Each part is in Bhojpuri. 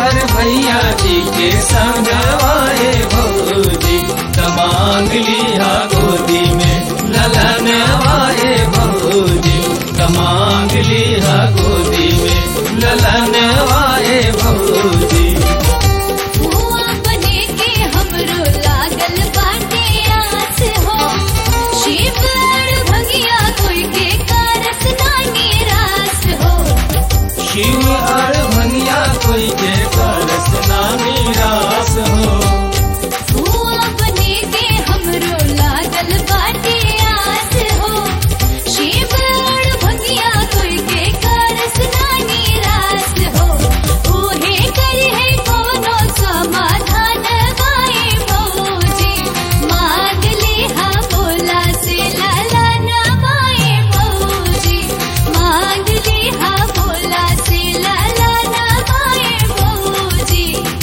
हर भैया जी के संगवाए भौजी तमांग लिया गोदी में ललन आए भौजी तमांग लिया गोदी में ललन आए भौजी हुआ बने के हमरो लागल बाटे आस हो शिव अड़ भगिया कोई के कारस ना निराश हो शिव हर भैया कोई के परस ना निराश हो हुआ बने के हमरो लागल बाटे आस हो शिव अड़ भगिया कोई के कारस ना निराश हो ओहे करी है कोनो समाधान गाए मौजी मांग ले हा बोला से लाला ना माए मौजी मांग ले हा बोला से लाला ना माए मौजी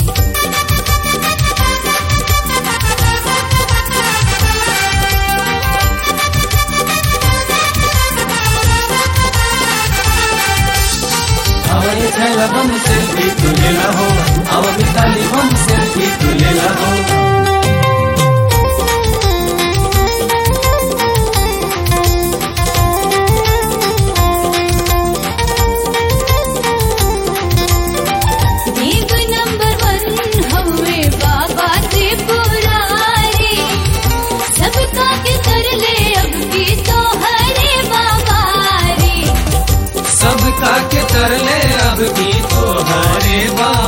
अवय छैल बम सेल्फी तुलेला हो अव मिताली बम सेल्फी तुलेला हो देव नंबर वन हवे बाबा त्रिपुरारी सबका के कर ले अब की तो हरे बाबा रे सबका के तरले अब की तो हरे बा